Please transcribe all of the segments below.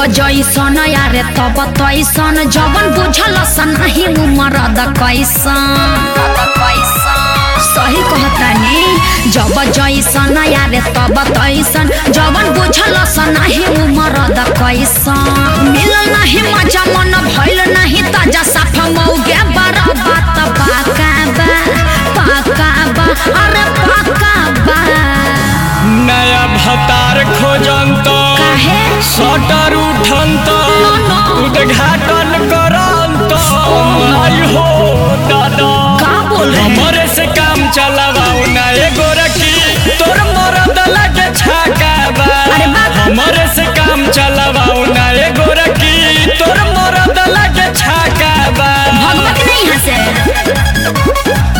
जैसन यारे तब तैसन जवन बुझल सनाही उमर द कैसन सही कहतानी जब जैसन यारे तब तैसन जवन बुझल सनाही उमर द कैसन मिलल नाही मजा मन भइल नाही ताजा साफ मौगे बार बात पाका बा पाका बा अरे पाका बा नया भतार खोजंत काहे सटर उठंत ना। उद्घाटन करंत आई हो दादा का बोल रहे हैं? हमरे से काम चलावाओ ना एगो रखी तोर मरद लगे छाका बा अरे बाप। हमरे से काम चलावाओ ना एगो रखी तोर मरद लगे छाका बा भगवत नहीं हंसे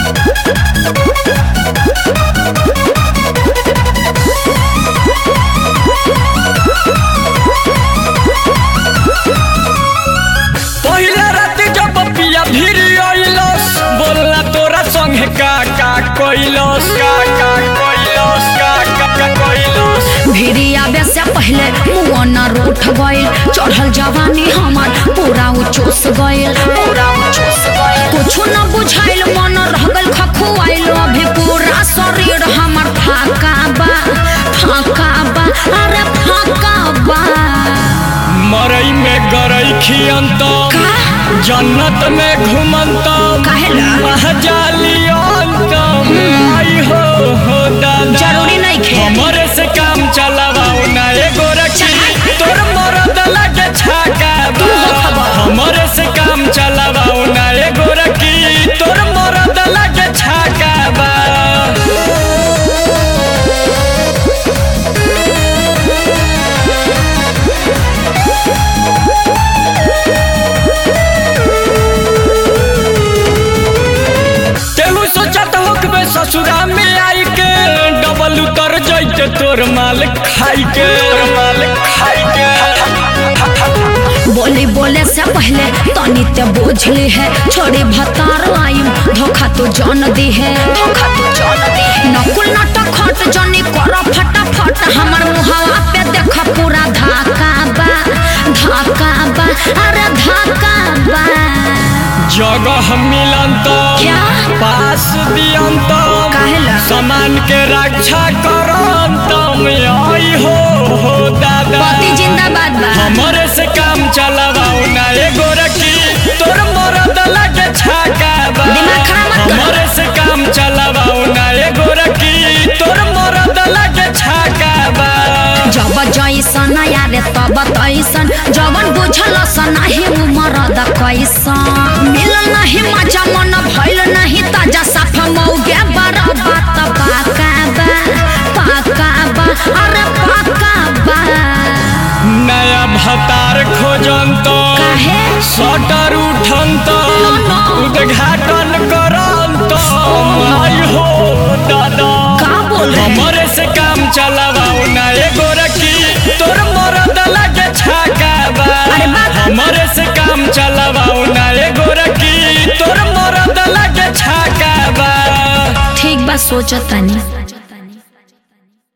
पहिला रात जब पिया भीड़ अइलस बोलला तोरा संगे का का कइलस का का कइलस का का का कइलस भिड़ी आवे से पहले मुआ न रूठ गइल चढ़ल जवानी हमार पूरा उ चूस गइल पूरा उ चूस गइल कुछ न बुझाइल मन रह गइल खखुआइल अभी पूरा शरीर हमार फाका बा फाका बा अरे फाका बा मरई में गरई खियंत का जन्नत में घुमंत काहेला? महजालियंत आई हो हो दादा जरूरी नहीं खे हमरे से काम चलावाओ ना एगो रखी तोर मरद लगे छाका बा तू हो खबर। हमरे से काम चलावाओ ना एगो रखी तोर मरद लगे छाका बा केहू सोचत होकबे ससुरा में आई के डबल उतर जैते तोर माल खाई के तोर माल खाई के बोली बोले से पहले तनी ते बुझली है छोड़ी भतार आइम धोखा तो जान दी है धोखा तो जान दी है नकुल नाटक खट जनी कर फटाफट हमर मुहावा पे देख पूरा धाका बा धाका बा अरे धाका बा जगह मिलंत क्या? पास दियंत काहेला? सामान के रक्षा करंत आई हो हो दादा पति जिंदाबाद बा हमरे से काम चलावाओ ना एगो रखी तोर मरद लगे छाका बा दिमाग खराब मत कर। हमरे से काम चलावाओ ना एगो रखी तोर मरद लगे छाका बा जब जैसन यारे तब तैसन जवन बुझल सनाही उमर द कैसन मिलल नहीं मजा मन भइल नहीं ताजा साफ मौगे बार बात पाका बा पाका बा अरे पाका बा नया भतार खोजंत काहे सटर उठंत ना। उद्घाटन करंत आई हो दादा का बोल रहे हैं? हमरे से काम चलावाओ ना एगो रखी तोर मरद लगे छाका बा अरे बाप। हमरे से काम चलावाओ ना एगो रखी तोर मरद लगे छाका बा ठीक बा सोचतानी